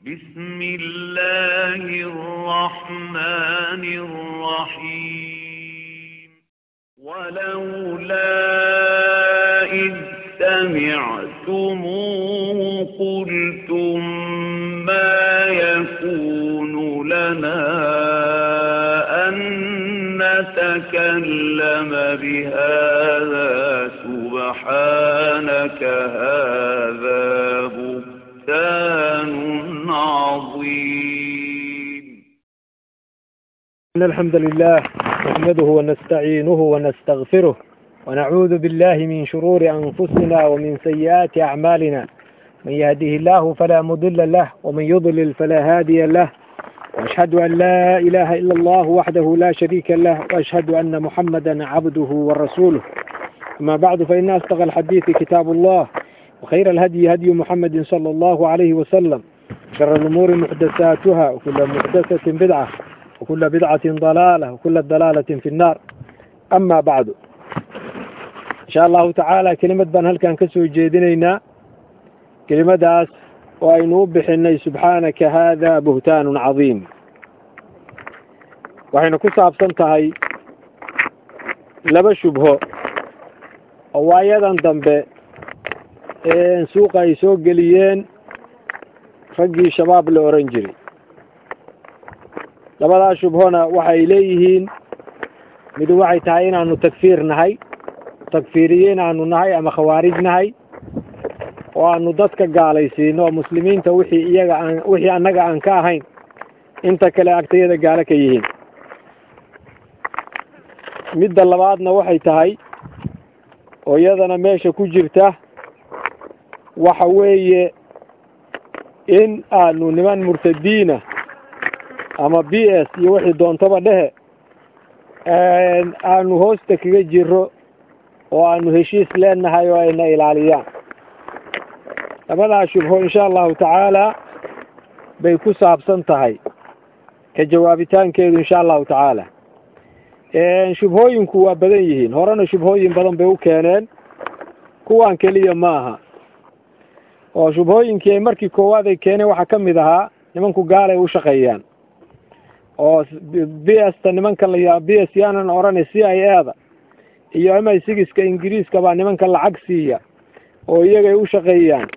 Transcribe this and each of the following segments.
بسم الله الرحمن الرحيم ولولا إذ سمعتموه قلتم ما يكون لنا أن نتكلم بهذا سبحانك هذا بهتان عظيم إن الحمد لله نحمده ونستعينه ونستغفره ونعوذ بالله من شرور أنفسنا ومن سيئات أعمالنا من يهده الله فلا مضل له ومن يضلل فلا هادي له وأشهد أن لا إله إلا الله وحده لا شريك له وأشهد أن محمدا عبده ورسوله أما بعد فإن أصدق الحديث كتاب الله وخير الهدي هدي محمد صلى الله عليه وسلم شر الأمور محدثاتها وكل محدثة بدعة وكل بدعة ضلالة وكل ضلالة في النار أما بعد إن شاء الله تعالى كلمة بان هل كان كسو جيدينينا كلمة داس وأينو بحني سبحانك هذا بهتان عظيم waxayna ku saabsan tahay laba shubho oo waayadan dambe ee suuqa ay soo geliyeen raggii shabaab la oran jiray labadaa shubhona waxay leeyihiin mid waxay tahay inaanu takfiir nahay takfiiriye inaanu nahay ama khawaarij nahay oo aanu dadka gaalaysiino oo muslimiinta wixii iyaga aan wixii annaga aan ka ahayn inta kale agtayada gaalo ka yihiin midda labaadna waxay tahay oo iyadana meesha ku jirta waxa weeye in aanu niman murtadiina ama b s iyo wixii doontaba dhehe aanu hoosta kaga jiro oo aanu heshiis leenahay oo ayna ilaaliyaan labadaa shubho insha allahu tacaala bay ku saabsan tahay ka jawaabitaankeedu insha allahu tacaala shubhooyinku waa badan yihiin horena shubhooyin badan bay u keeneen kuwan keliya maaha oo shubhooyinkii ay markii koowaad ay keeneen waxaa ka mid ahaa nimanku gaalay u shaqeeyaan oo b s ta nimanka la b s yaanan odhanay c i a da iyo m i sigiska ingiriiska baa nimanka lacag siiya oo iyagay u shaqeeyaan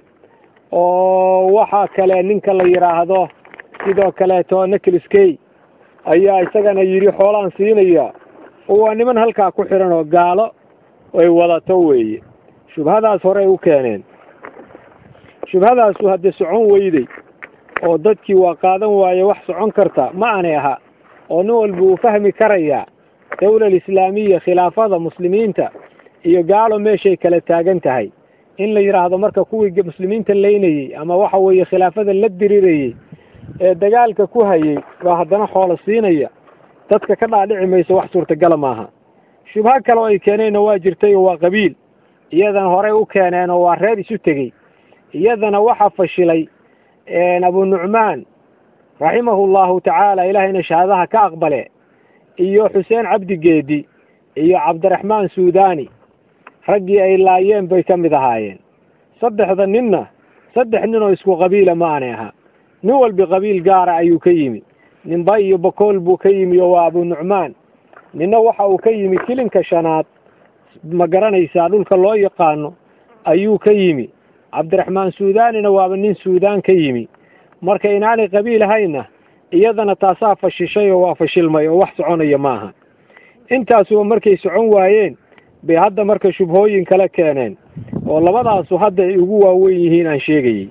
oo waxaa kale ninka la yidhaahdo sidoo kaleeto nicholas kay ayaa isagana yidhi xoolaan siinaya oo waa niman halkaa ku xiran oo gaalo ay wadato weeye shubhadaas horey u keeneen shubhadaasu haddii socon weyday oo dadkii waa qaadan waaye wax socon karta ma aanay aha oo nin walba uu fahmi karayaa dawla alislaamiya khilaafada muslimiinta iyo gaalo meeshay kala taagan tahay in la yidhaahdo marka kuwii muslimiinta leynayey ama waxa weeye khilaafada la dirirayey ee dagaalka ku hayay baa haddana xoolo siinaya dadka ka dhaadhici mayso wax suurtagala maaha shubho kale oo ay keeneenna waa jirtay oo waa qabiil iyadana horey u keeneen oo waa reer isu tegey iyadana waxaa fashilay abu nucmaan raximahu llahu tacaala ilaahayna shahaadaha ka aqbale iyo xuseen cabdi geedi iyo cabdiraxmaan suudani raggii ay laayeen bay ka mid ahaayeen saddexda ninna saddex nin oo isku qabiila ma aanay ahaa nin walbi qabiil gaara ayuu ka yimi ninba iyo bakool buu ka yimi oo waa abu nucmaan ninna waxa uu ka yimi kilinka shanaad ma garanaysaa dhulka loo yaqaano ayuu ka yimi cabdiraxmaan suudanina waaba nin suudaan ka yimi marka inaanay qabiil ahayna iyadana taasaa fashishay oo waa fashilmay oo wax soconaya maaha intaasuba markay socon waayeen bay hadda marka shubhooyin kale keeneen oo labadaasu hadda ay ugu waaweyn yihiin aan sheegayey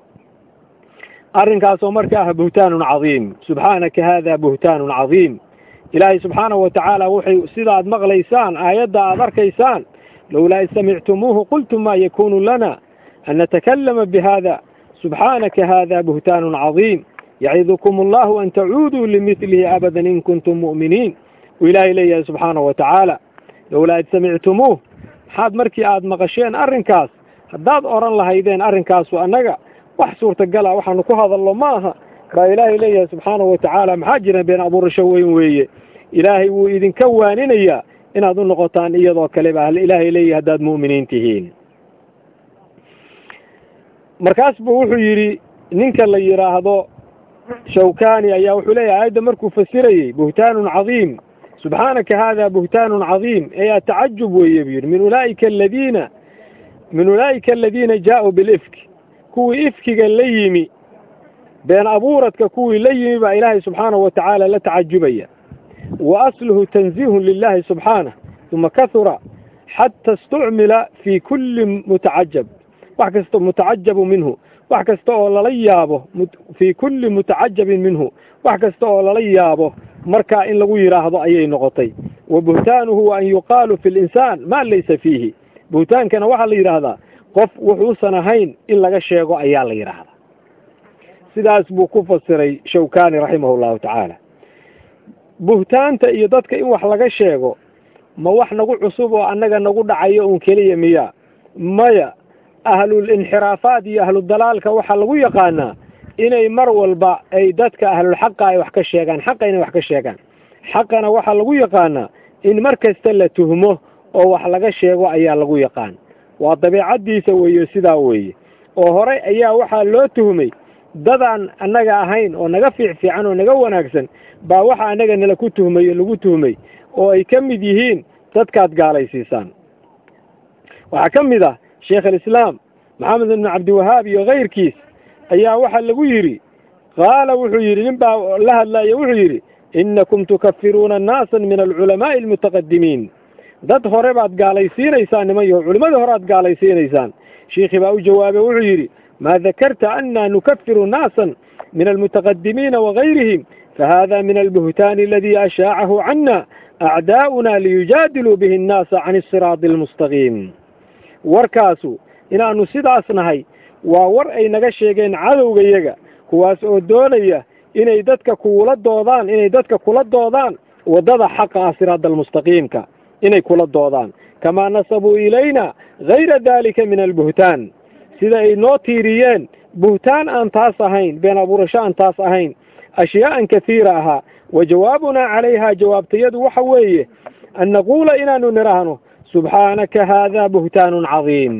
arrinkaasoo marka ah buhtaanun cadiim subxaanaka haada buhtaanun cadiim ilaahay subxaanahu watacaala wuxay sida aad maqlaysaan aayadda aad arkaysaan lowlaa id samictumuuhu qultum ma yakunu lana an natakalama bihada subxaanaka hada buhtaanun cadiim yacidukum allahu an tacuuduu limidlihi abadan in kuntum mu'miniin uu ilaahay leeyahay subxaanahu watacaala lowlaa id samictumuuh maxaad markii aad maqasheen arrinkaas haddaad odhan lahaydeen arrinkaasu annaga wax suurtagala waxaanu ku hadalno ma aha baa ilaahay leeyahay subxaanahu watacaala maxaa jira been abuurasho weyn weeye ilaahay wuu idinka waaninayaa inaad u noqotaan iyadoo kale baa ilaahay leeyahay haddaad mu'miniin tihiin markaas buu wuxuu yidhi ninka la yidhaahdo shawkani ayaa wuxuu leeyahay aayadda markuu fasirayey buhtaanun cadiim subxaanaka hada buhtaanun cadiim ee atacajub weeye buu yidhi min ulaa'ika aladiina min ulaa'ika aladiina jaauu bilifki kuwii ifkiga la yimi been abuuradka kuwii la yimi baa ilaahay subxaanahu wa tacaala la tacajubaya wa asluhu tanziihun lilahi subxaanah uma kahura xata istucmila fii kulli mutacajab wax kasta mutacajabu minhu wax kasta oo lala yaabo fii kulli mutacajabin minhu wax kasta oo lala yaabo markaa in lagu yidhaahdo ayay noqotay wa buhtaanuhu wa an yuqaalu fi linsaan maa laysa fiihi buhtaankana waxaa la yidhaahdaa qof wuxuusan ahayn in laga sheego ayaa la yidhaahdaa sidaas buu ku fasiray shawkani raximah llahu tacaala buhtaanta iyo dadka in wax laga sheego ma wax nagu cusub oo annaga nagu dhacayo uun keliya miya maya ahlulinxiraafaat iyo ahludalaalka waxaa lagu yaqaanaa inay mar walba ay dadka ahlulxaqa ay wax ka sheegaan xaqa inay wax ka sheegaan xaqana waxaa lagu yaqaanaa in mar kasta la tuhmo oo wax laga sheego ayaa lagu yaqaan waa dabeecaddiisa weeye sidaa weeye oo horey ayaa waxaa loo tuhmay dadaan annaga ahayn oo naga fiic fiican oo naga wanaagsan baa waxa annaga nala ku tuhmay lagu tuhmay oo ay ka mid yihiin dadkaad gaalaysiisaan waxaa ka mid ah sheekh alislaam maxamed ibnu cabdiwahaab iyo kayrkiis ayaa waxaa lagu yidhi qaala wuxuu yidhi nin baa la hadlaya wuxuu yidhi innakum tukafiruuna naasan min alculamaa'i almutaqadimiin dad hore baad gaalaysiinaysaan niman yaho culimmadii hore aad gaalaysiinaysaan shiikhii baa u jawaabay wuxuu yidhi maa dakarta anna nukafiru naasan min almutaqadimiina wagayrihim fahada min albuhtaani aladii ashaacahu cana acdaa'una liyujaadiluu bihi annaasa can isiraadi almustaqiim warkaasu inaannu sidaas nahay waa war ay naga sheegeen cadowgayaga kuwaas oo doonaya inay dadka kuula doodaan inay dadka kula doodaan waddada xaqa ah siraada almustaqiimka inay kula doodaan kamaa nasabuu ilayna gayra daalika min albuhtaan sida ay noo tiiriyeen buhtaan aan taas ahayn been abuurasho aan taas ahayn ashyaa'an kahiira ahaa wa jawaabunaa calayhaa jawaabtayadu waxa weeye an naquula inaanu nidhaahno subxaanaka haadaa buhtaanun cadiim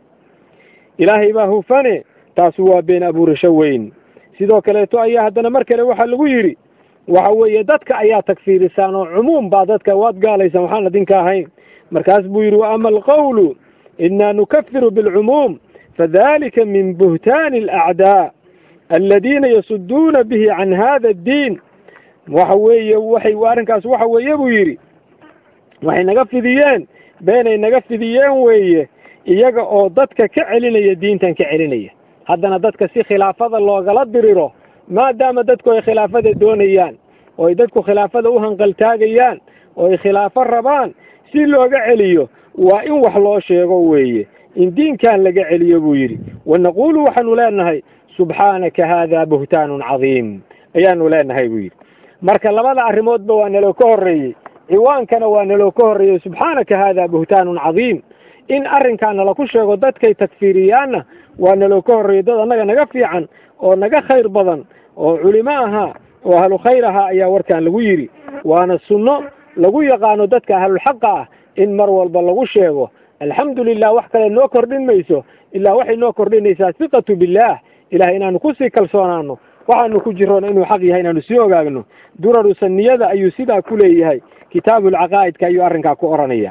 ilaahay baa hufane taasu waa been abuurasho weyn sidoo kaleeto ayaa haddana mar kale waxaa lagu yidhi waxa weeye dadka ayaa tagfiirisaan oo cumuum baa dadka waad gaalaysaan waxaan adinka ahayn markaas buu yidhi wa ama alqawlu inaa nukafiru bilcumuum fadalika min buhtaani alacdaa aladiina yasuduuna bihi can hada addiin waxa weeye waxay arrinkaas waxa weeye buu yidhi waxay naga fidiyeen beenay naga fidiyeen weeye iyaga oo dadka ka celinaya diintan ka celinaya haddana dadka si khilaafada loogala diriro maadaama dadku ay khilaafada doonayaan oo ay dadku khilaafada u hanqaltaagayaan oo ay khilaafo rabaan si looga celiyo waa in wax loo sheego weeye in diinkan laga celiyo buu yidhi wa naquulu waxaanu leenahay subxaanaka haadaa buhtaanun cadiim ayaanu leenahay buu yidhi marka labada arrimoodba waa naloo ka horreeyey ciwaankana waa naloo ka horreeyey subxaanaka haadaa buhtaanun cadiim in arrinkaa nala ku sheego dadkay takfiiriyaanna waa naloo ka horreeyey dad annaga naga fiican oo naga khayr badan oo culimo ahaa oo ahlu khayr ahaa ayaa warkan lagu yidhi waana sunno lagu yaqaano dadka ahlulxaqa ah in mar walba lagu sheego alxamdu lilah wax kale noo kordhin mayso ilaa waxay noo kordhinaysaa hiqatu billaah ilahay inaanu kusii kalsoonaano waxaanu ku jiroona inuu xaq yahay inaanu sii ogaagno duraru saniyada ayuu sidaa ku leeyahay kitaabulcaqaa'idka ayuu arrinkaa ku odhanaya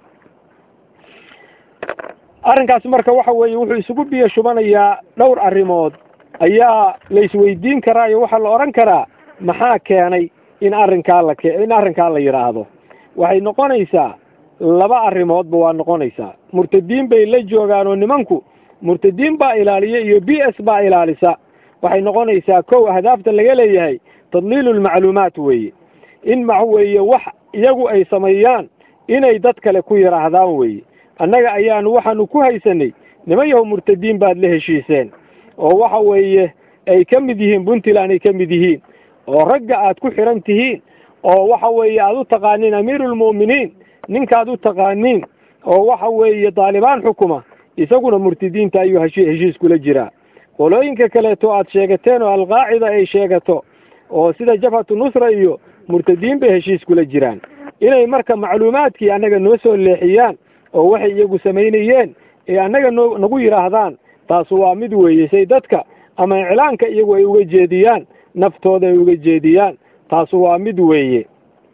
arrinkaas marka waxa weeye wuxuu isugu biyo shubanayaa dhowr arrimood ayaa la isweydiin karaa iyo waxaa la odhan karaa maxaa keenay in arrinkaa la ke in arrinkaa la yidhaahdo waxay noqonaysaa laba arrimoodba waa noqonaysaa murtadiin bay la joogaan oo nimanku murtadiin baa ilaaliya iyo b s baa ilaalisa waxay noqonaysaa kow ahdaafta laga leeyahay tadliilu lmacluumaat weeye in max weeye wax iyagu ay sameeyaan inay dad kale ku yidhaahdaan weeye annaga ayaanu waxaanu ku haysanay niman yahow murtadiin baad la heshiiseen oo waxa weeye ay ka mid yihiin puntland ay ka mid yihiin oo ragga aad ku xiran tihiin oo waxa weeye aad u taqaaniin amiiruulmu'miniin ninkaad u taqaaniin oo waxa weeye daalibaan xukuma isaguna murtadiinta ayuu heshi heshiis kula jiraa qolooyinka kaleeto aad sheegateen oo alqaacida ay sheegato oo sida jabhatu nusra iyo murtadiin bay heshiis kula jiraan inay marka macluumaadkii annaga noo soo leexiyaan oo waxay iyagu samaynayeen ee annaga noo nagu yidhaahdaan taasu waa mid weeye say dadka ama iclaanka iyagu ay uga jeediyaan naftooda ay uga jeediyaan taasu waa mid weeye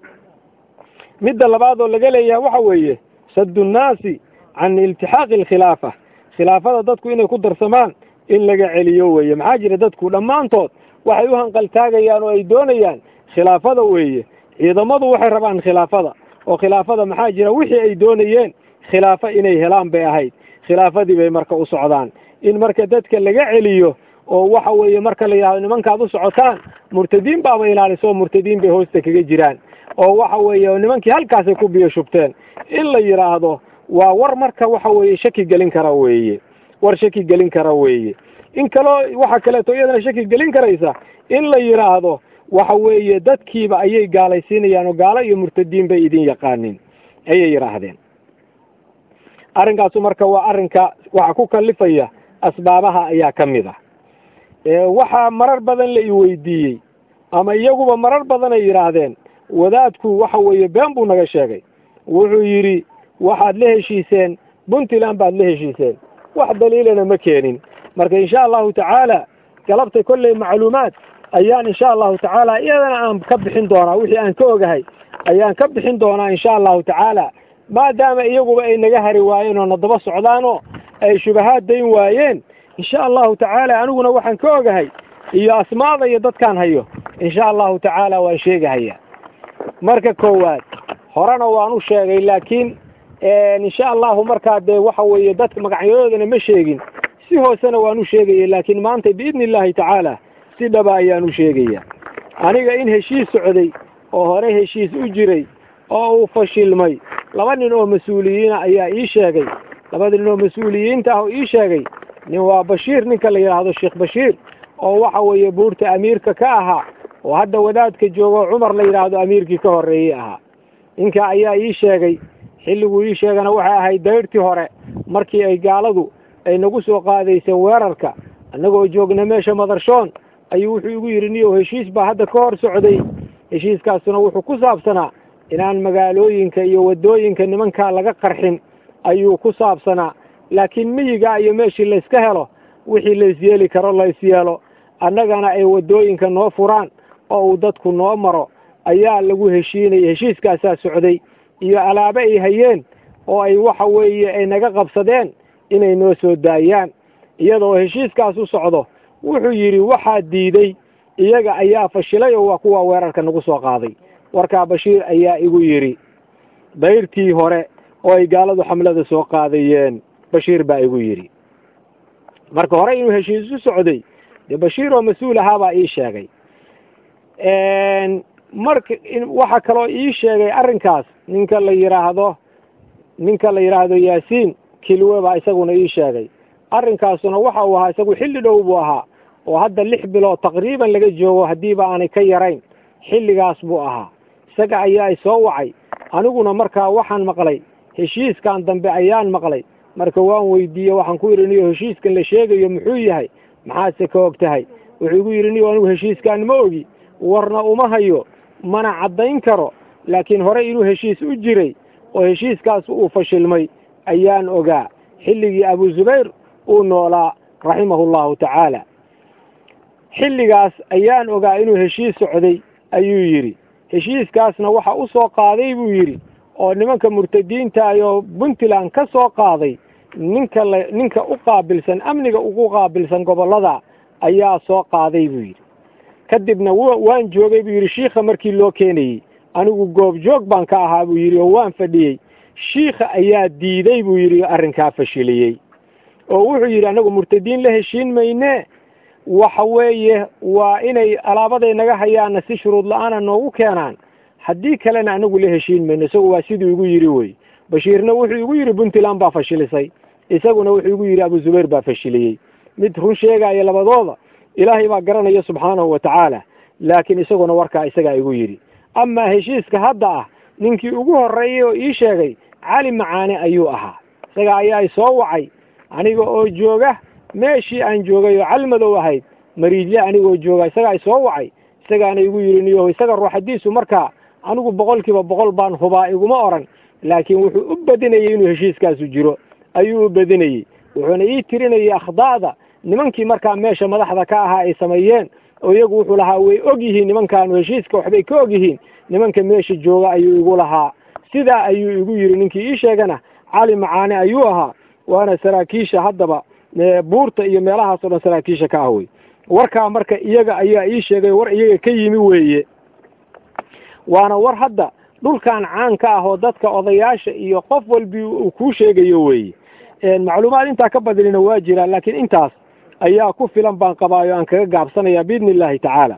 midda labaad oo laga leeyahay waxa weeye saddu nnaasi can iltixaaqi alkhilaafa khilaafada dadku inay ku darsamaan in laga celiyo weeye maxaa jira dadku dhammaantood waxay u hanqaltaagayaan oo ay doonayaan khilaafada weeye ciidamadu waxay rabaan khilaafada oo khilaafada maxaa jira wixii ay doonayeen khilaafo inay helaan bay ahayd khilaafadii bay marka u socdaan in marka dadka laga celiyo oo waxa weeye marka la yidhahdo nimankaad u socotaan murtadiin baaba ilaaliso murtadiin bay hoosta kaga jiraan oo waxa weeye nimankii halkaasay ku biyo shubteen in la yidhaahdo waa war marka waxa weeye shaki gelin kara weeye war shaki gelin kara weeye in kaloo waxa kaleeto iyadana shaki gelin karaysa in la yidhaahdo waxa weeye dadkiiba ayay gaalaysiinayaan oo gaalo iyo murtadiin bay idin yaqaanin ayay yidhaahdeen arrinkaasu marka waa arrinka waxa ku kalifaya asbaabaha ayaa ka mid ah waxaa marar badan la iweydiiyey ama iyaguba marar badan ay yidhaahdeen wadaadku waxa weeye been buu naga sheegay wuxuu yidhi waxaad la heshiiseen puntland baad la heshiiseen wax daliilana ma keenin marka insha allahu tacaala galabta kolley macluumaad ayaan insha allahu tacaala iyadana aan ka bixin doonaa wixii aan ka ogahay ayaan ka bixin doonaa insha allahu tacaala maadaama iyaguba ay naga hari waayeen oo nadaba socdaanoo ay shubahaad dayn waayeen insha allahu tacaala aniguna waxaan ka ogahay iyo asmaada iyo dadkaan hayo insha allahu tacaala waan sheegahaya marka koowaad horena waan u sheegay laakiin insha allahu markaa dee waxa weeye dadka magacyadoodana ma sheegin si hoosena waan u sheegaya laakiin maanta biidni illaahi tacaala si dhaba ayaan u sheegaya aniga in heshiis socday oo hore heshiis u jiray oo uu fashilmay laba nin oo mas-uuliyiina ayaa ii sheegay labada nin oo mas-uuliyiinta ah oo ii sheegay nin waa bashiir ninka la yidhaahdo sheekh bashiir oo waxa weeye buurta amiirka ka ahaa oo hadda wadaadka joogo cumar la yidhaahdo amiirkii ka horreeyey ahaa ninka ayaa ii sheegay xilliguu ii sheegana waxay ahayd dayrtii hore markii ay gaaladu ay nagu soo qaadaysay weerarka annagoo joogna meesha madarshoon ayuu wuxuu igu yidhi niyow heshiis baa hadda ka hor socday heshiiskaasuna wuxuu ku saabsanaa inaan magaalooyinka iyo waddooyinka nimankaa laga qarxin ayuu ku saabsanaa laakiin miyiga iyo meeshii layska helo wixii laysyeeli karo laysyeelo annagana ay waddooyinka noo furaan oo uu dadku noo maro ayaa lagu heshiinaya heshiiskaasaa socday iyo alaabe ay hayeen oo ay waxa weeye ay naga qabsadeen inay noo soo daayaan iyadoo heshiiskaas u socdo wuxuu yidhi waxaa diiday iyaga ayaa fashilay oo waa kuwa weerarka nagu soo qaaday warkaa bashiir ayaa igu yidhi dayrtii hore oo ay gaaladu xamlada soo qaadayeen bashiir baa igu yidhi marka hore inuu heshiis u socday dee bashiir oo mas-uul ahaabaa ii sheegay marka waxaa kaloo ii sheegay arrinkaas ninka la yidhaahdo ninka la yidhaahdo yaasiin kilwe baa isaguna ii sheegay arrinkaasuna waxa uu ahaa isagu xilli dhow buu ahaa oo hadda lix bilood taqriiban laga joogo haddiiba aanay ka yarayn xilligaas buu ahaa isaga ayaa i soo wacay aniguna markaa waxaan maqlay heshiiskan dambe ayaan maqlay marka waan weydiiye waxaan ku yidhi niyo heshiiskan la sheegayo muxuu yahay maxaadse ka og tahay wuxuu igu yidhi niyo anigu heshiiskan ma ogi warna uma hayo mana caddayn karo laakiin hore inuu heshiis u jiray oo heshiiskaas uu fashilmay ayaan ogaa xilligii abu zubayr uu noolaa raximahu llahu tacaala xilligaas ayaan ogaa inuu heshiis socday ayuu yidhi heshiiskaasna waxa u soo qaaday buu yidhi oo nimanka murtadiintaay oo puntland ka soo qaaday ninka la ninka u qaabilsan amniga ugu qaabilsan gobollada ayaa soo qaaday buu yidhi kadibna w waan joogay buu yidhi shiikha markii loo keenayey anigu goobjoog baan ka ahaa buu yidhi oo waan fadhiyey shiikha ayaa diiday buu yidhi arrinkaa fashiliyey oo wuxuu yidhi annagu murtadiin la heshiin mayne waxa weeye waa inay alaabaday naga hayaanna si shuruud la-aana noogu keenaan haddii kalena anagu la heshiin mayno isagu waa siduu igu yidhi wey bashiirna wuxuu igu yidhi puntland baa fashilisay isaguna wuxuu igu yidhi abu zubayr baa fashiliyey mid run sheegaya labadooda ilaahay baa garanaya subxaanahu wa tacaala laakiin isaguna warkaa isagaa igu yidhi amaa heshiiska hadda ah ninkii ugu horreeyey oo ii sheegay cali macaane ayuu ahaa isaga ayaa soo wacay aniga oo jooga meeshii aan joogay oo calmadow ahayd mariidle anigoo jooga isagaa soo wacay isagaana igu yidhi niyo isaga ruuxadiisu markaa anigu boqol kiiba boqol baan hubaa iguma oran laakiin wuxuu u badinayey inuu heshiiskaasu jiro ayuu u badinayey wuxuuna ii tirinayay akhdaa'da nimankii markaa meesha madaxda ka ahaa ay sameeyeen oo iyagu wuxuu lahaa way og yihiin nimankaanu heshiiska waxbay ka og yihiin nimanka meesha jooga ayuu igu lahaa sidaa ayuu igu yidhi ninkii ii sheegana cali macaane ayuu ahaa waana saraakiisha haddaba buurta iyo meelahaas o dhan saraakiisha ka ah wey warkaa marka iyaga ayaa ii sheegay war iyaga ka yimi weeye waana war hadda dhulkan caan ka ah oo dadka odayaasha iyo qof walbi uu kuu sheegayo weeye macluumaad intaa ka badinina waa jiraan laakiin intaas ayaa ku filan baan qabaayo aan kaga gaabsanaya biidni illaahi tacaala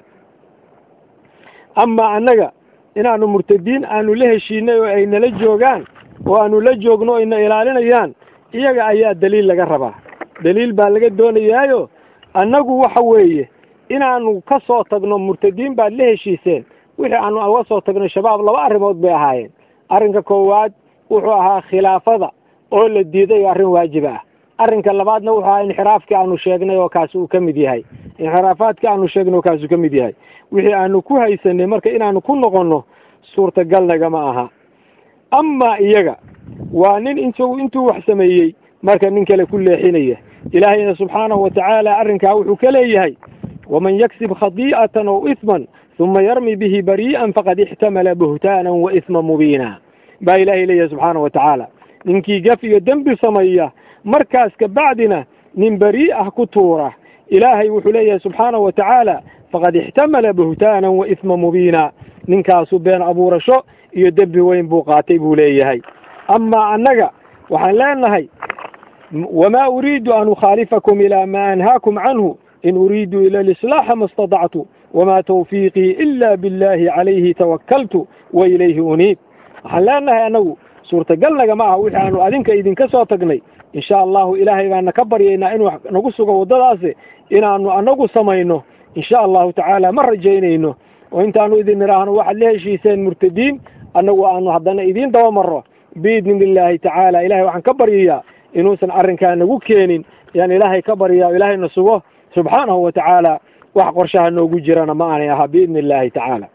amaa annaga inaanu murtadiin aanu la heshiinay oo ay nala joogaan oo aanu la joogno ayna ilaalinayaan iyaga ayaa daliil laga rabaa daliil baa laga doonayaayo annagu waxa weeye inaanu ka soo tagno murtadiin baad la heshiiseen wixii aanu uga soo tagno shabaab laba arrimood bay ahaayeen arrinka koowaad wuxuu ahaa khilaafada oo la diiday arrin waajib ah arrinka labaadna wuxuu ahaa inxiraafkii aanu sheegnay oo kaasi uu ka mid yahay inxiraafaadkii aanu sheegnay oo kaasi uu ka mid yahay wixii aanu ku haysanay marka inaanu ku noqonno suurtagal nagama aha amaa iyaga waa nin intu intuu wax sameeyey marka nin kale ku leexinaya ilaahayna subxaanahu watacaala arrinkaa wuxuu ka leeyahay waman yaksib khadii'atan aw isman uma yarmi bihi barii'an faqad ixtamala buhtaanan wa isman mubiina baa ilaahay leeyahay subxaanahu watacaala ninkii gaf iyo dembi sameeya markaas kabacdina nin berii ah ku tuura ilaahay wuxuu leeyahay subxaanahu watacaala faqad ixtamala buhtaanan wa isma mubiina ninkaasu been abuurasho iyo dembi weyn buu qaatay buu leeyahay amaa annaga waxaan leenahay wamaa uriidu an ukhaalifakum ilaa maa anhaakum canhu in uriidu ila alislaaxa ma stadactu wamaa tawfiiqii ila billahi calayhi tawakkaltu wa ilayhi uniib waxaan leenahay annagu suurtagal nagama aha wixii aanu adinka idinka soo tagnay insha allahu ilaahay baana ka baryaynaa inuu nagu sugo waddadaasi inaanu anagu samayno insha allahu tacaala ma rajaynayno oo intaanu idin nidhaahno waxaad la heshiiseen murtadiin annagu aanu haddana idiin daba marro biidni illaahi tacaala ilahay waxaan ka baryayaa inuusan arrinkaa nagu keenin yaan ilaahay ka baryaa o ilaahayna sugo subxaanahu wa tacaala wax qorshaha noogu jirana ma aanay ahaa biidni illaahi tacaala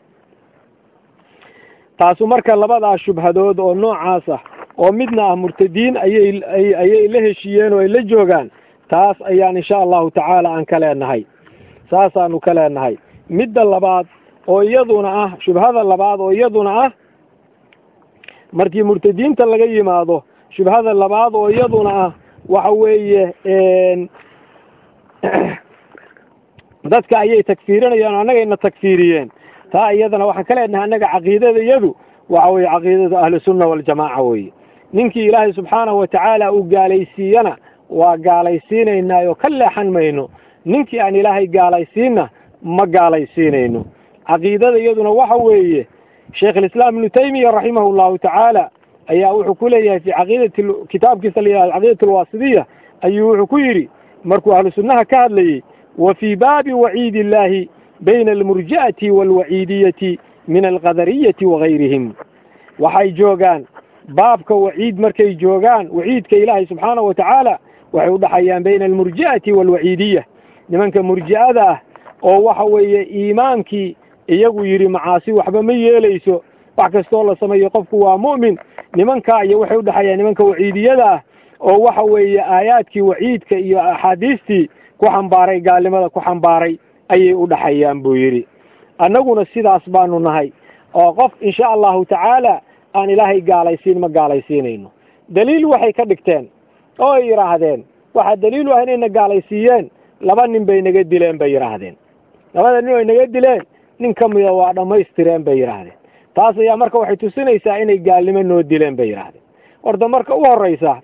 taasu marka labadaa shubhadood oo noocaas ah oo midna ah murtadiin ayay ayay la heshiiyeen oo ay la joogaan taas ayaan insha allahu tacaala aan ka leenahay saasaanu ka leenahay midda labaad oo iyaduna ah shubhada labaad oo iyaduna ah markii murtadiinta laga yimaado shubhada labaad oo iyaduna ah waxa weeye dadka ayay tagfiirinayaan o annagayna tagfiiriyeen taa iyadana waxaan ka leenahay annaga caqiidada iyadu waxa weye caqiidada ahlusunna waljamaaca weye ninkii ilaahay subxaanahu watacaala uu gaalaysiiyana waa gaalaysiinaynaayo ka leexan mayno ninkii aan ilaahay gaalaysiinna ma gaalaysiinayno caqiidada iyaduna waxa weeye sheekh alislaam ibnu taymiya raximahu llahu tacaala ayaa wuxuu ku leeyahay fi caqiidati kitaabkiisa la yihahdo caqiidat alwaasidiya ayuu wuxuu ku yidhi markuu ahlu sunnaha ka hadlayey wa fii baabi waciidi illaahi bayna almurji'ati waalwaciidiyati min alqadariyati wagayrihim waxay joogaan baabka waciid markay joogaan waciidka ilaahay subxaanahu watacaala waxay udhaxayaan bayna almurji'ati waalwaciidiya nimanka murji'ada ah oo waxa weeye iimaankii iyagu yidhi macaasi waxba ma yeelayso wax kastoo la sameeyo qofku waa mu'min nimankaa iyo waxay udhexayaan nimanka waciidiyada ah oo waxa weeye aayaadkii waciidka iyo axaadiistii ku xambaaray gaalnimada ku xambaaray ayay udhaxayaan buu yidhi annaguna sidaas baanu nahay oo qof insha allahu tacaala aan ilaahay gaalaysiin ma gaalaysiinayno daliil waxay ka dhigteen oo ay yidhaahdeen waxaa daliil u ah inayna gaalaysiiyeen laba nin bay naga dileen bay yidhaahdeen labada nin ay naga dileen nin ka mida waa dhammaystireen bay yidhaahdeen taas ayaa marka waxay tusinaysaa inay gaalnimo noo dileen bay yidhaahdeen horta marka u horreysa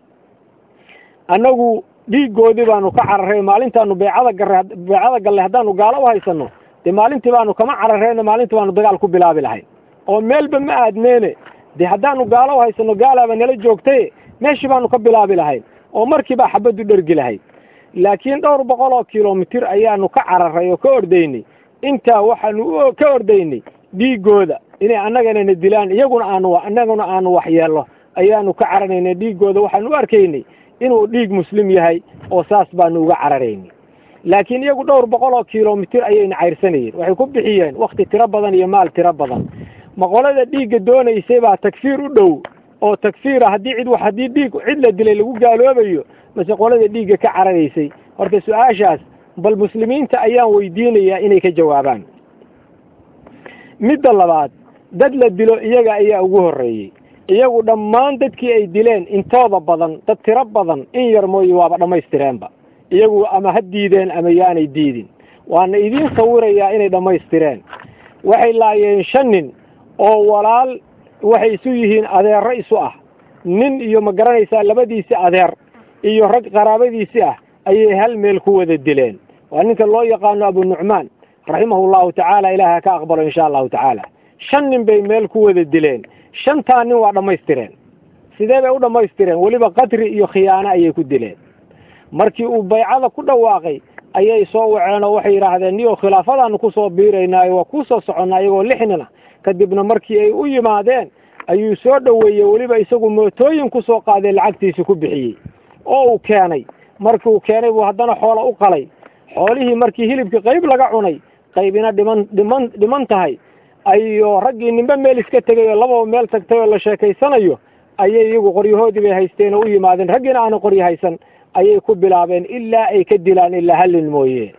annagu dhiiggoodii baanu ka cararray maalintaanu beecada garre beecada gallay haddaanu gaalo u haysano dee maalintii baanu kama cararreyno maalintii baanu dagaal ku bilaabi lahayn oo meelba ma aadneene dee haddaanu gaalo u haysano gaalaaba nala joogtaye meeshii baanu ka bilaabi lahayn oo markiibaa xabaddu dhergi lahayd laakiin dhowr boqol oo kilomitir ayaanu ka cararray oo ka ordaynay intaa waxaanu ka ordaynay dhiiggooda inay annagana dilaan iyaguna aanu annaguna aanu waxyeello ayaanu ka cararaynay dhiiggooda waxaanu u arkaynay inuu dhiig muslim yahay oo saas baanu uga cararaynay laakiin iyagu dhowr boqol oo kilomitir ayayna cayrsanayeen waxay ku bixiyeen wakti tiro badan iyo maal tiro badan maqolada dhiigga doonaysay baa tagfiir u dhow oo tagfiira haddii cid haddii dhiig cid la dilay lagu gaaloobayo mase qolada dhiigga ka cararaysay horta su-aashaas bal muslimiinta ayaan weydiinayaa inay ka jawaabaan midda labaad dad la dilo iyaga ayaa ugu horreeyey iyagu dhammaan dadkii ay dileen intooda badan dad tiro badan in yar mooye waaba dhammaystireenba iyagu ama ha diideen ama yaanay diidin waana idiin sawirayaa inay dhammaystireen waxay laayeen shan nin oo walaal waxay isu yihiin adeero isu ah nin iyo ma garanaysaa labadiisi adeer iyo rag qaraabadiisi ah ayay hal meel ku wada dileen waa ninka loo yaqaano abu nucmaan raximahu llahu tacaala ilaah ha ka aqbalo insha allahu tacaala shan nin bay meel ku wada dileen shantaa nin waa dhammaystireen sidee bay u dhammaystireen weliba qadri iyo khiyaano ayay ku dileen markii uu baycada ku dhawaaqay ayay soo waceen oo waxay yidhaahdeen niyo khilaafadaanu kusoo biiraynaayo waa kusoo soconnaa iyagoo lix nin ah kadibna markii ay u yimaadeen ayuu soo dhoweeyey weliba isagu mootooyin kusoo qaadee lacagtiisi ku bixiyey oo uu keenay markii uu keenay buu haddana xoola u qalay xoolihii markii hilibkii qayb laga cunay qaybina dhiman dhiman dhiman tahay ayo raggii ninba meel iska tegay oo lababa meel tagtay oo la sheekaysanayo ayay iyagu qoryahoodii bay haysteen oo u yimaadeen raggiina aanan qoryo haysan ayay ku bilaabeen ilaa ay ka dilaan ilaa hallin mooye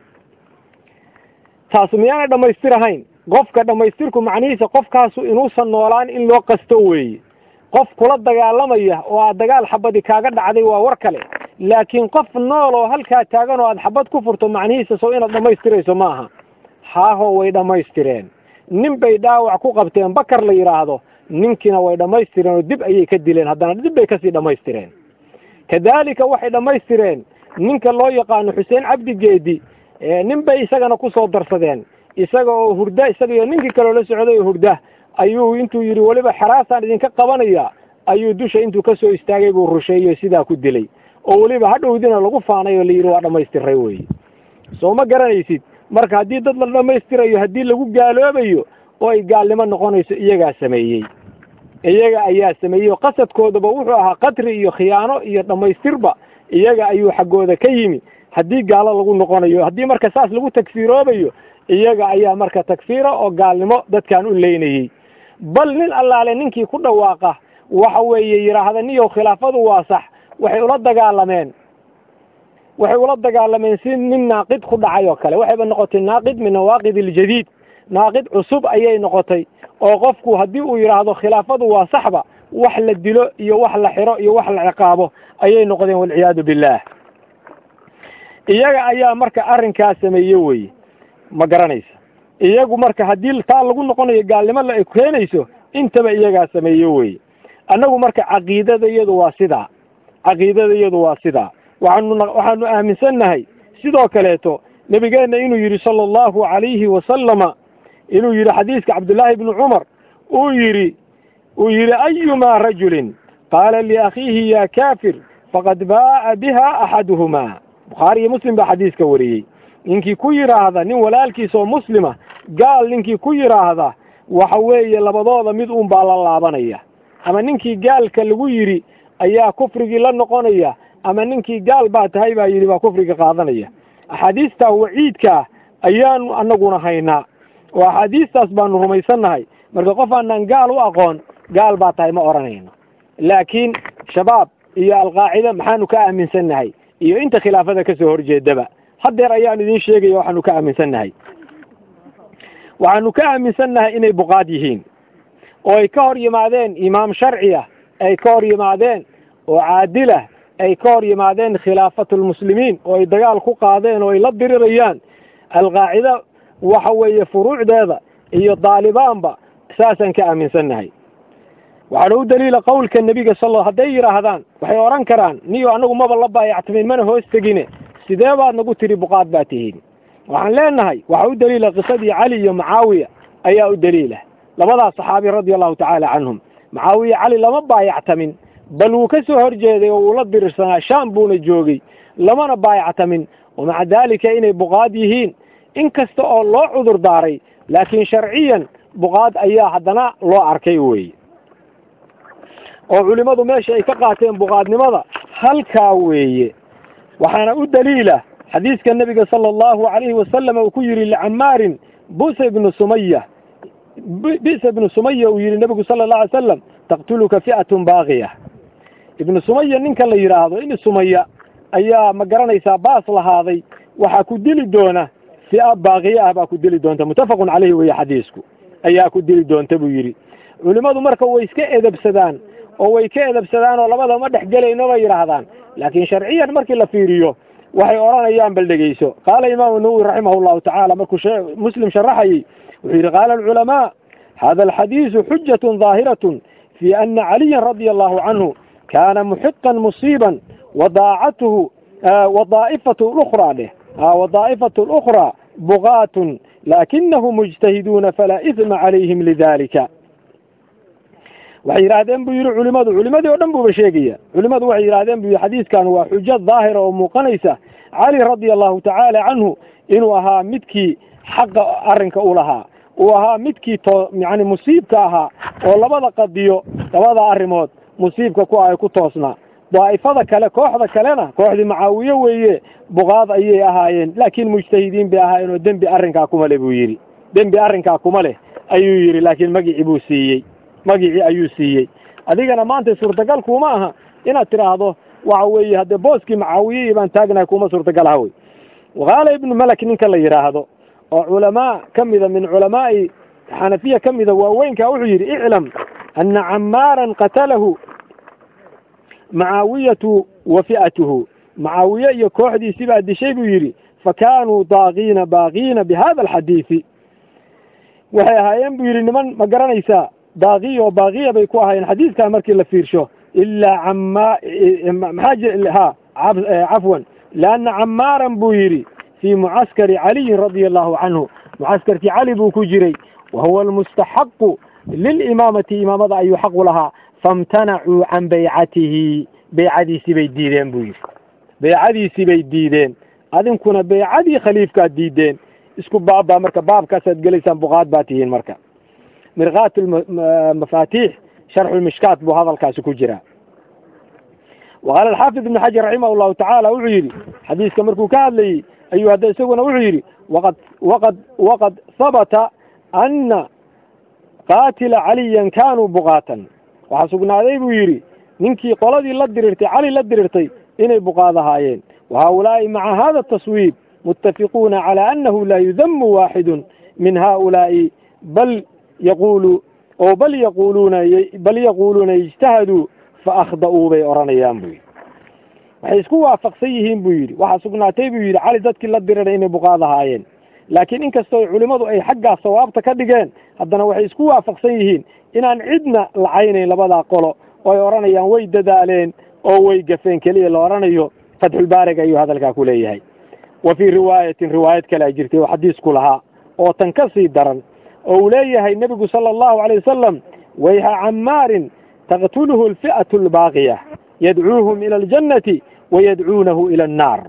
taasu miyaanay dhammaystir ahayn qofka dhammaystirku macnihiisa qofkaasu inuusan noolaan in loo qasto weeye qof kula dagaalamaya oo aad dagaal xabadi kaaga dhacday waa war kale laakiin qof nool oo halkaa taagan oo aad xabad ku furto macnihiisa sow inaad dhammaystirayso ma aha haaho way dhammaystireen nin bay dhaawac ku qabteen bakar la yidhaahdo ninkiina way dhammaystireen oo dib ayay ka dileen haddana dib bay kasii dhammaystireen kadaalika waxay dhammaystireen ninka loo yaqaano xuseen cabdi geedi nin bay isagana kusoo darsadeen isaga oo hurda isaga iyo ninkii kaloo la socday oo hurda ayuu intuu yidhi weliba xaraasaan idinka qabanaya ayuu dusha intuu kasoo istaagay buu rusheeyo sidaa ku dilay oo weliba hadhowdina lagu faanay oo layidhi waa dhammaystiray weye soo ma garanaysid marka haddii dad la dhammaystirayo haddii lagu gaaloobayo oo ay gaalnimo noqonayso iyagaa sameeyey iyaga ayaa sameeyey oo qasadkoodaba wuxuu ahaa qatri iyo khiyaano iyo dhammaystirba iyaga ayuu xaggooda ka yimi haddii gaalo lagu noqonayo haddii marka saas lagu tagfiiroobayo iyaga ayaa marka tagfiira oo gaalnimo dadkan u leynayey bal nin allaale ninkii ku dhawaaqa waxa weeye yidhaahda niyow khilaafadu waa sax waxay ula dagaalameen waxay ula dagaalameen si nin naaqid ku dhacay oo kale waxayba noqotay naaqid min nawaaqid iljadiid naaqid cusub ayay noqotay oo qofku haddii uu yidhaahdo khilaafadu waa saxba wax la dilo iyo wax la xiro iyo wax la ciqaabo ayay noqdeen walciyaadu billaah iyaga ayaa marka arrinkaa sameeye weye ma garanaysa iyagu marka haddii taa lagu noqonayo gaalnimo la keenayso intaba iyagaa sameeye weye annagu marka caqiidada iyadu waa sidaa caqiidada iyadu waa sidaa waxaanu waxaanu aaminsannahay sidoo kaleeto nebigeenna inuu yidhi sala allahu calayhi wasalama inuu yidhi xadiiska cabdullaahi ibni cumar uu yidhi uu yidhi ayumaa rajulin qaala liakhiihi ya kaafir faqad baa'a biha axaduhumaa bukhaari iyo muslim baa xadiiska wariyey ninkii ku yidhaahda nin walaalkiisa oo muslima gaal ninkii ku yidhaahda waxa weeye labadooda mid uun baa la laabanaya ama ninkii gaalka lagu yidhi ayaa kufrigii la noqonaya ama ninkii gaal baa tahay baa yidhi baa kufriga qaadanaya axaadiistaa waciidkaa ayaanu anaguna haynaa oo axaadiistaas baanu rumaysannahay marka qof aanaan gaal u aqoon gaal baa tahay ma odhanayno laakiin shabaab iyo alqaacida maxaanu ka aaminsannahay iyo inta khilaafada kasoo horjeedaba haddeer ayaan idiin sheegaya waxaanu ka aaminsannahay waxaanu ka aaminsannahay inay buqaad yihiin oo ay ka hor yimaadeen imaam sharci ah ay ka hor yimaadeen oo caadilah ay ka hor yimaadeen khilaafatulmuslimiin oo ay dagaal ku qaadeen oo ay la dirirayaan alqaacida waxa weeye furuucdeeda iyo daalibaanba saasaan ka aaminsannahay waxaana u daliila qowlka nebiga sal hadday yidhaahdaan waxay odhan karaan niyo anagu maba la baayactimin mana hoos tegine sidee baad nagu tiri buqaad baa tihiin waxaan leenahay waxaa u daliila qisadii cali iyo macaawiya ayaa u daliila labadaas saxaabi radia allahu tacaala canhum macaawiya cali lama baayactamin bal wuu ka soo horjeeday oo wuu la dirirsanaa shaam buuna joogay lamana baayactamin wa maca daalika inay buqaad yihiin in kasta oo loo cudur daaray laakiin sharciyan buqaad ayaa haddana loo arkay weye oo culimmadu meesha ay ka qaateen buqaadnimada halkaa weeye waxaana u daliila xadiiska nebiga sala allahu calayhi wasalam uu ku yidhi licamaarin busa ibnu sumaya bisa ibnu sumaya uu yidhi nebigu sala allahu alay slam taqtuluka fi'atun baaqiya ibnu sumaya ninka la yidhaahdo in sumaya ayaa ma garanaysaa baas lahaaday waxaa ku dili doona fia baaqiye ah baa ku dili doonta muttafaqun caleyhi weeye xadiisku ayaa ku dili doonta buu yidhi culimmadu marka way iska edabsadaan oo way ka edabsadaan oo labada ma dhex gelayno bay yidhaahdaan laakiin sharciyan markii la fiiriyo waxay odhanayaan bal dhegeyso qaala imaamu nawowi raximah llahu tacaala markuu muslim sharaxayey wuxuu yidhi qaala alculamaa hada alxadiisu xujatun daahiratun fi ana caliyan radia allahu canhu kana muxiqan musiiban wadaacatuhu wadaa'ifatu lukhraa dheh wadaa'ifatu lukhraa bugaatun lakinahum mujtahiduuna falaa isma calayhim lidalika waxay yidhaahdeen buu yidhi culimadu culimadii oo dhan buuba sheegaya culimadu waxay yidhahdeen buu yidhi xadiiskan waa xujo daahira oo muuqanaysa cali radia allahu tacaala canhu inuu ahaa midkii xaqa arrinka u lahaa uu ahaa midkii to yani musiibka ahaa oo labada qadiyo labada arrimood musiibka ku ay ku toosnaa daa'ifada kale kooxda kalena kooxdii macaawiye weeye buqaad ayay ahaayeen laakiin mujtahidiin bay ahaayeen oo dembi arrinkaa kuma leh buu yidhi dembi arrinkaa kuma leh ayuu yidhi laakiin magicii buu siiyey magicii ayuu siiyey adigana maanta suurtagal kuma aha inaad tidhaahdo waxa weeye haddee booskii macaawiye baan taagnahay kuma suurtagal aha wey waqaala ibnu malak ninka la yidhaahdo oo culamaa ka mida min culamaa'i xanafiya ka mida waaweynka wuxuu yidhi iclam ana camaaran qatalahu macaawiyatu wa fi'atuhu macaawiye iyo kooxdiisi baa dishay buu yidhi fakaanuu daaqiina baaqiina bihada alxadiisi waxay ahaayeen buu yidhi niman ma garanaysaa daaqiya oo baaqiya bay ku ahaayeen xadiiskan markii la fiirsho ilaa cama maxaa ha cafwan lianna camaaran buu yidhi fii mucaskari caliyin radia allahu canhu mucaskarkii cali buu ku jiray wa huwa almustaxaqu lilimaamati imaamada ayuu xaqu lahaa famtanacuu can baycatihi beycadiisii bay diideen buu yidhi beycadiisii bay diideen adinkuna beycadii khaliifkaad diideen isku baabbaa marka baabkaasaad gelaysaan buqaad baa tihiin marka mirkaat mafaatiix sharxu mishkaat buu hadalkaasi ku jiraa waqaala alxaafid ibnu xajar raximah llahu tacaala wuxuu yidhi xadiiska markuu ka hadlayey ayuu hadda isaguna wuxuu yidhi waqad waqad waqad habata ana qaatila caliyan kanuu buqaatan waxaa sugnaaday buu yidhi ninkii qoladii la dirirtay cali la dirirtay inay buqaad ahaayeen wa haulaai maca hada taswiib muttafiquuna cala anahu laa yudamu waaxidun min haulaai bal yaqulu oo bal yaquluuna bal yaquuluuna ijtahaduu fa akhda'uu bay odhanayaan buu yidhi waxay isku waafaqsan yihiin buu yidhi waxaa sugnaatay buu yidhi cali dadkii la diriray inay buqaad ahaayeen laakiin inkastoo culimmadu ay xaggaas sawaabta ka dhigeen haddana waxay isku waafaqsan yihiin inaan cidna lacaynayn labadaa qolo oo ay odhanayaan way dadaaleen oo way gafeen keliya la odhanayo fatxulbaarig ayuu hadalkaa ku leeyahay wa fii riwaayatin riwaayad kale a jirtay oo xadiisku lahaa oo tan ka sii daran oo uu leeyahay nebigu sala allahu alay wasalam wayha camaarin taqtuluhu alfi'atu albaaqiya yadcuuhum ila aljannati wayadcuunahu ila annaar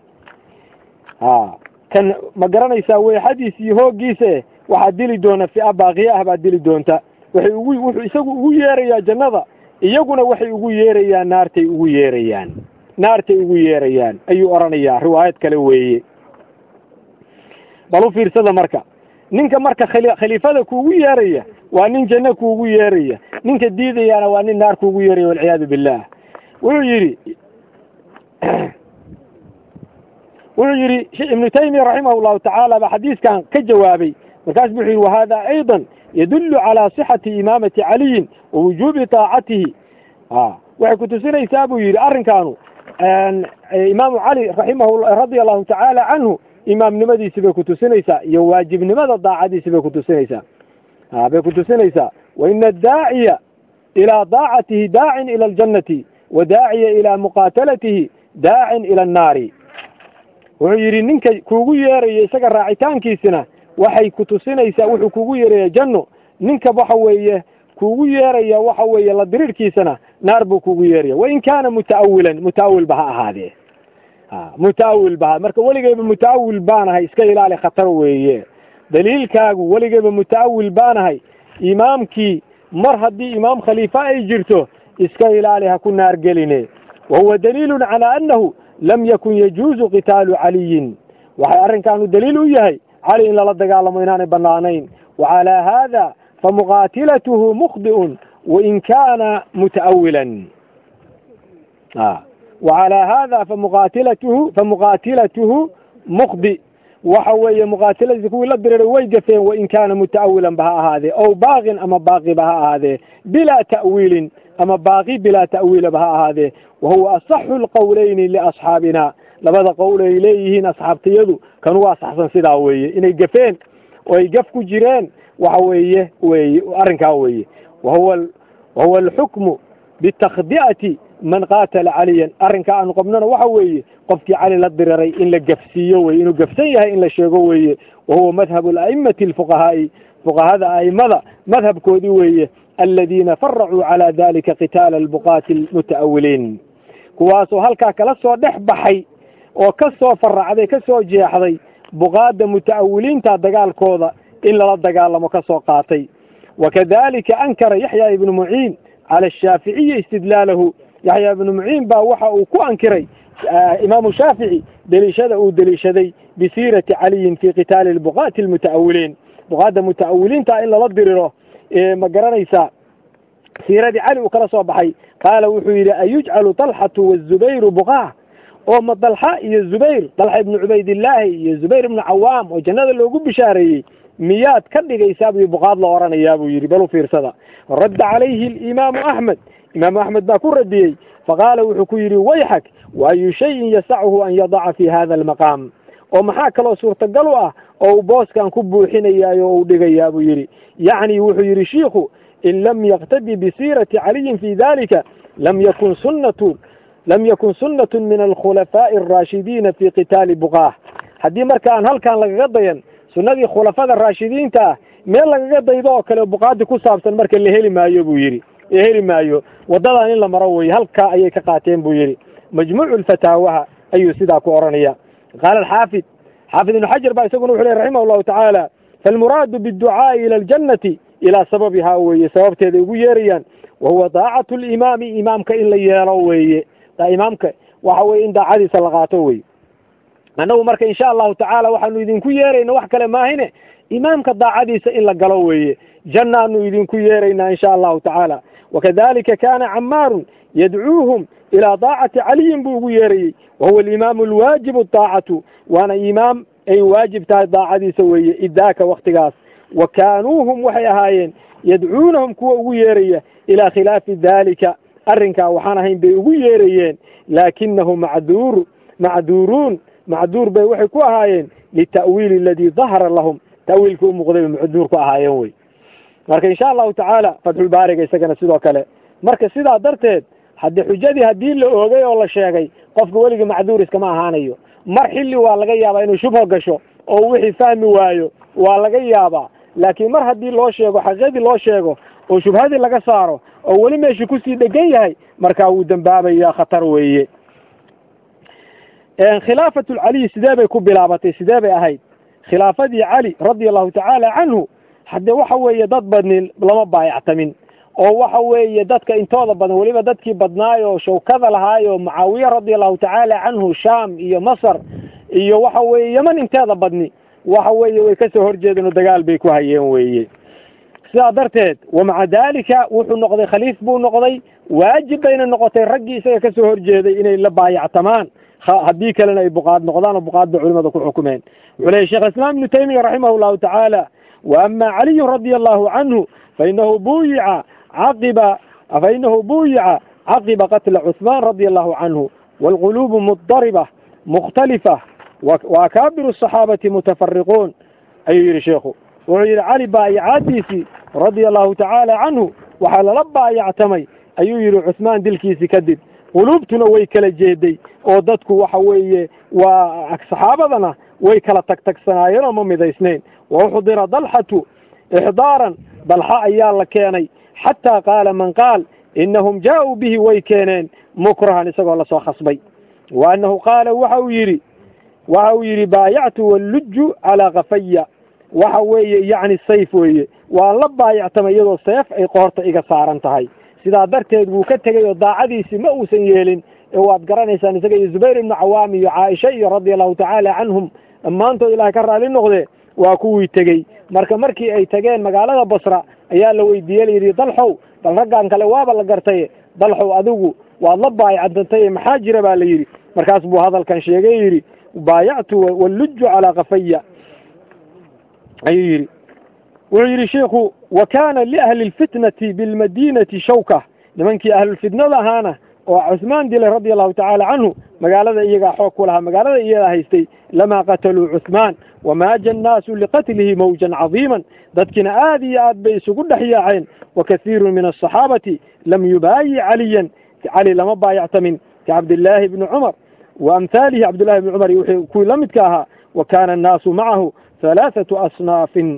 a kan ma garanaysaa weexadiis iyo hooggiise waxaa dili doona fi'a baaqiya ah baa dili doonta waxay ugu wuxuu isagu ugu yeerayaa jannada iyaguna waxay ugu yeerayaan naartay ugu yeerayaan naartay ugu yeerayaan ayuu odhanayaa riwaayad kale weeye bal u fiirsada marka ninka marka khaliifada kuugu yeeraya waa nin janno kuugu yeeraya ninka diidayaana waa nin naar kuugu yeeraya walciyaadu billah wuxuu yidhi wuxuu yidhi ibnu taymiya raximah llahu tacaala baa xadiiskan ka jawaabay markaas wuxuu yidhi wahada ayضa yadulu calى صixati imaamati caliyin wa wujubi طaacatihi waxay kutusinaysaa buu yidhi arrinkaanu imaamu cali raximah radia allahu tacaala canhu imaamnimadiisi bay kutusinaysaa iyo waajibnimada daacadiisi bay kutusinaysaa bay kutusinaysaa waina adaaciya ilى daacatihi daacin ilى اljannati wa daaciya ilى muqaatalatihi daacin ilى الnaari wuxuu yidhi ninka kuugu yeeraya isaga raacitaankiisina waxay kutusinaysaa wuxuu kugu yeeraya janno ninka waxa weeye kuugu yeeraya waxa weeye la diriirkiisana naar buu kugu yeeraya wain kaana muta'awilan muta'awil ba ha ahaadee muta'awil ba marka weligeyba muta'awil baanahay iska ilaali khatar weeye daliilkaagu weligeyba muta'awil baanahay imaamkii mar haddii imaam khaliifa ay jirto iska ilaali ha ku naar geline wa huwa daliilun calaa annahu lam yakun yajuuzu qitaalu caliyin waxay arrinkaanu daliil u yahay cali in lala dagaalamo inaanay banaanayn wa calaa haada famuqaatilatuhu mukhdi'un wain kaana muta'awilan wa calaa haada famuqaatilatuhu famuqaatilatuhu muqdi waxa weeye muqaatiladiisa kuwii la diriray way gafeen wain kaana muta'awilan ba ha ahaadee ow baaqin ama baaqiba ha ahaadee bilaa ta'wiilin ama baaqi bilaa ta'wiilaba ha ahaadee wahuwa asaxu lqowleyni liasxaabina labada qowl ay leeyihiin asxaabtiyadu kan waa saxsan sidaa weeye inay gafeen oo ay gaf ku jireen waxa weeye weye arrinkaa weeye wahuwa wahuwa alxukmu bitakdi'ati man qaatala caliyan arrinka aanu qabnona waxa weeye qofkii cali la diriray in la gafsiiyo weye inuu gafsan yahay in la sheego weeye wahuwa madhabu ala'immati alfuqahaa'i fuqahada a'imada madhabkoodii weeye aladiina faracuu calaa dalika qitaala albuqaati almuta'awiliin kuwaasoo halkaa kala soo dhex baxay oo ka soo faracday ka soo jeexday buqaadda muta'awiliinta dagaalkooda in lala dagaalamo ka soo qaatay wakadalika ankara yaxya ibnu muciin cala ashaaficiyi istidlaalahu yaxya ibnu muciin baa waxa uu ku ankiray imaamu shaafici deliishada uu deliishaday bisiirati caliyin fi qitaali albuqaati almuta'awiliin buqaadda muta'awiliinta in lala diriro ma garanaysaa siiradii cali uu kala soo baxay qaala wuxuu yidhi ayujcalu talxatu wazubayru buqaa oo ma dalxa iyo zubayr dalxa ibnu cubaydillaahi iyo zubayr ibnu cawaam oo jannada loogu bishaareeyey miyaad ka dhigaysaa buu buqaad la oranayaa buu yidhi bal u fiirsada radda calayhi alimaamu axmed imaamu axmed baa ku radiyey faqaala wuxuu ku yidhi wayxak waayu shayin yasachu an yadaca fi hada almaqaam oo maxaa kaloo suurtagal u ah oo uu booskan ku buuxinayaayo o u dhigayaa buu yidhi yacni wuxuu yidhi shiikhu in lam yaqtadi bisiirati caliyin fi dalika lam yakun sunnatu lam yakun sunnatu min alkhulafaa'i araashidiina fi qitaali buqaah haddii marka aan halkan lagaga dayan sunnadii khulafada raashidiinta ah meel lagaga daydo oo kale buqaadi ku saabsan marka la heli maayo buu yidhi la heli maayo waddadan in la maro weye halkaa ayay ka qaateen buu yidhi majmuucu lfataawaha ayuu sidaa ku odhanaya qaala alxaafid xaafid ibnu xajar baa isaguna wuxu ley raximah llahu tacaala faalmuraadu biadducaa'i ila aljannati ilaa sababihaa weeye sababteeda ugu yeerayaan wahuwa daacatu limaami imaamka in la yeelo weeye imaamka waxa weye in daacadiisa la qaato weye annagu marka insha allahu tacaala waxaanu idinku yeerayna wax kale maahine imaamka daacadiisa in la galo weeye jannaanu idinku yeeraynaa insha allahu tacaala wakadalika kana camaarun yadcuuhum ilaa daacati caliyin buu ugu yeerayey wahuwa alimaamu alwaajibu daacatu waana imaam ay waajib tahay daacadiisa weeye idaaka waktigaas wa kaanuuhum waxay ahaayeen yadcuunahum kuwa ugu yeeraya ilaa khilaafi dalika arrinkaa waxaan ahayn bay ugu yeerayeen laakinahu macduur macduuruun macduur bay waxay ku ahaayeen lita'wiili aladii dahara lahum ta'wiilkii u muuqday bay macduur ku ahaayeen wey marka insha allahu tacaala fatxulbaariga isagana sidoo kale marka sidaa darteed haddii xujadii haddii la oogay oo la sheegay qofka weligii macduur iskama ahaanayo mar xilli waa laga yaabaa inuu shubho gasho oo wixii fahmi waayo waa laga yaabaa laakiin mar haddii loo sheego xaqiiqadii loo sheego oo shubhadii laga saaro oo weli meeshii kusii dhegan yahay markaa wuu dembaabayaa khatar weeye khilaafatu lcaliy sidee bay ku bilaabatay sidee bay ahayd khilaafadii cali radia allahu tacaala canhu haddee waxa weeye dad badni lama baayactamin oo waxa weeye dadka intooda badan weliba dadkii badnaayo shawkada lahaayo mucaawiya radia allahu tacaala canhu sham iyo masar iyo waxa weeye yeman inteeda badni waxa weeye way kasoo horjeedeen oo dagaal bay ku hayeen weeye sidaa darteed wamaca dalika wuxuu noqday khaliif buu noqday waajib bayna noqotay raggii isaga kasoo horjeeday inay la baayactamaan haddii kalena ay buqaad noqdaan oo buqaad bay culimada ku xukumeen wuxuu leeyay shekh islaam ibnu taymiya raximah llahu tacaala wa ama caliyun radia allahu canhu fainahu buyica caqiba fainahu buyica caqiba qatla cuثmaan radia allahu canhu wاlqulubu mudariba mukhtalifa wa akaabiru الصaxaabati mutafariquun ayuu yihi sheikhu wuxuu yihi cali baayacaadiisii radia allahu tacaala canhu waxaa lala baayactamay ayuu yihi cuثmaan dilkiisi kadib quluubtuna way kala jeeday oo dadku waxa weeye waa saxaabadana way kala tagtagsanaayeen oo ma midaysnayn wa uxdira dalxatu ixdaaran dalxa ayaa la keenay xataa qaala man qaal inahum jaa-uu bihi way keeneen mukrahan isagoo lasoo khasbay wa annahu qaala waxa uu yidhi waxa uu yidhi baayactu walluju calaa kafaya waxa weeye yacni sayf weeye waan la baayactamay iyadoo seef ay qoorta iga saaran tahay sidaa darteed wuu ka tegey oo daacadiisii ma uusan yeelin ee waad garanaysaan isaga iyo zubayr ibnu cawaam iyo caaisha iyo radia allahu tacaala canhum dhammaantood ilahay ka raali noqde waa kuwii tegey marka markii ay tageen magaalada basra ayaa la weydiiyey layidhi dalxow bal raggan kale waaba la gartay dalxow adigu waad la baayacdantay maxaa jira baa la yidhi markaas buu hadalkan sheegay yidhi baayactu walluju calaa kafaya ayuu yidhi wuxuu yidhi shiikhu wa kaana liahli lfitnati bilmadinati shawka nimankii ahlulfitnada ahaana oo cuhmaan dilay radia allahu tacaala canhu magaalada iyagaa xoog ku lahaa magaalada iyadaa haystay lamaa qataluu cuhmaan wamaaja annaasu liqatlihi mawjan cadiiman dadkiina aad iyo aad bay isugu dhex yaaceen wa kasiirun min asaxaabati lam yubaayi caliyan cali lama baayactamin kacabdillaahi bni cumar wa amhaalihi cabdillahi bni cumar iyo kuwii la midka ahaa wa kaana annaasu macahu halaathatu asnaafin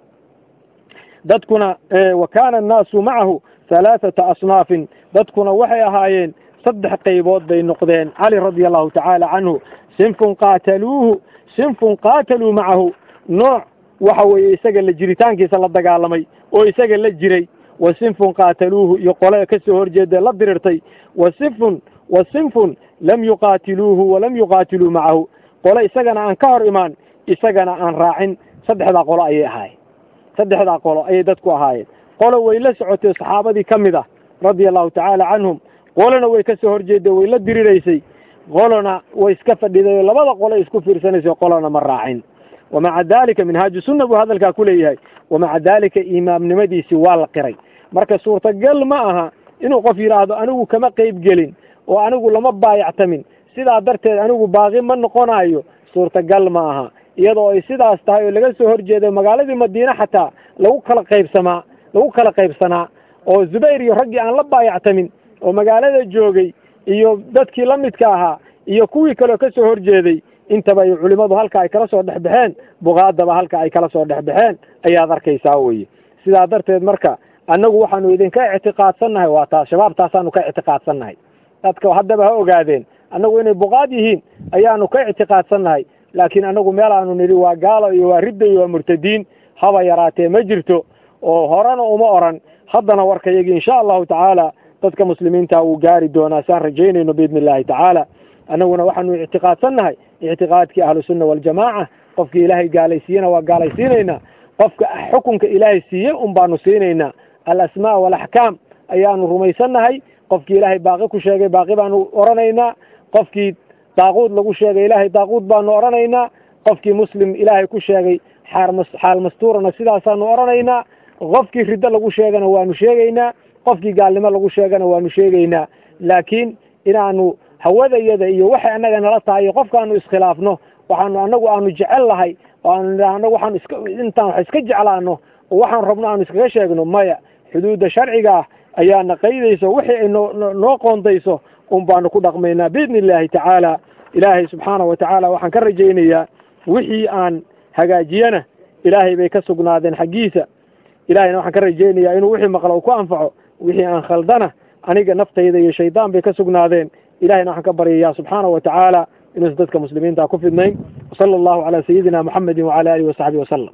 dadkuna wa kaana annaasu macahu halaathata asnaafin dadkuna waxay ahaayeen saddex qaybood bay noqdeen cali radia allahu tacaala canhu sinfun qaataluuhu sinfun qaataluu macahu nooc waxa weeye isaga la jiritaankiisa la dagaalamay oo isaga la jiray wa sinfun qaataluuhu iyo qole ka soo horjeeda la dirirtay wa sinfun wa sinfun lam yuqaatiluuhu walam yuqaatiluu macahu qole isagana aan ka hor imaan isagana aan raacin saddexdaa qolo ayay ahaayeen saddexdaa qolo ayay dadku ahaayeen qolo way la socotay saxaabadii ka mid ah radia allahu tacaala canhum qolona way ka soo horjeeday way la diriraysay qolona way iska fadhiday oo labada qolo isku fiirsanaysay qolona ma raacin wamaca dalika minhaaju sunna buu hadalkaa ku leeyahay wamaca dalika imaamnimadiisii waa la qiray marka suurtagal ma aha inuu qof yidhaahdo anigu kama qeyb gelin oo anigu lama baayactamin sidaa darteed anigu baaqi ma noqonayo suurtagal ma aha iyadoo ay sidaas tahay oo laga soo horjeeday magaaladii madiine xataa lagu kala qaybsamaa lagu kala qaybsanaa oo zubayr iyo raggii aan la baayactamin oo magaalada joogay iyo dadkii la midka ahaa iyo kuwii kaleo ka soo horjeeday intaba ay culimmadu halka ay kala soo dhexbaxeen buqaadaba halka ay kala soo dhexbaxeen ayaad arkaysaa weye sidaa darteed marka annagu waxaanu idinka ictiqaadsannahay waa taas shabaab taasaanu ka ictiqaadsannahay dadka haddaba ha ogaadeen annagu inay buqaad yihiin ayaanu ka ictiqaadsannahay laakiin annagu meel aanu nidhi waa gaalo iyo waa ridda iyo waa murtadiin haba yaraatee ma jirto oo horena uma oran haddana warkayagii insha allahu tacaala dadka muslimiinta wuu gaari doonaa saan rajaynayno biidni illahi tacaala annaguna waxaanu ictiqaadsannahay ictiqaadkii ahlusunna waljamaaca qofkii ilaahay gaalaysiiyena waa gaalaysiinaynaa qofka xukunka ilaahay siiye un baanu siinaynaa alasmaa waalaxkaam ayaanu rumaysannahay qofkii ilaahay baaqi ku sheegay baaqi baanu oranaynaa qofkii daaquud lagu sheegay ilaahay daaquud baanu oranaynaa qofkii muslim ilaahay ku sheegay xaal mastuurana sidaasaanu oranaynaa qofkii riddo lagu sheegana waanu sheegaynaa qofkii gaalnimo lagu sheegana waanu sheegaynaa laakiin inaanu hawadayada iyo waxay annaga nala tahay iyo qofkaanu iskhilaafno waxaanu annagu aanu jecel lahay oo aanu nidhaah annagu waxaanu iska intaan wax iska jeclaano oo waxaan rabno aanu iskaga sheegno maya xuduudda sharciga ah ayaana qaydayso wixii ay noo noo qoondayso un baanu ku dhaqmaynaa biidni illaahi tacaala ilaahay subxaana wa tacaala waxaan ka rajaynayaa wixii aan hagaajiyana ilaahay bay ka sugnaadeen xaggiisa ilahayna waxaan ka rajaynayaa inuu wixii maqlo u ku anfaco wixii aan khaldana aniga naftayda iyo shaydaan bay ka sugnaadeen ilahayna waxaan ka baryayaa subxaana wa tacaala inuusan dadka muslimiinta ku fidnayn wasala allahu calaa sayidina muxamedin wacala alihi wasaxbihi wasalam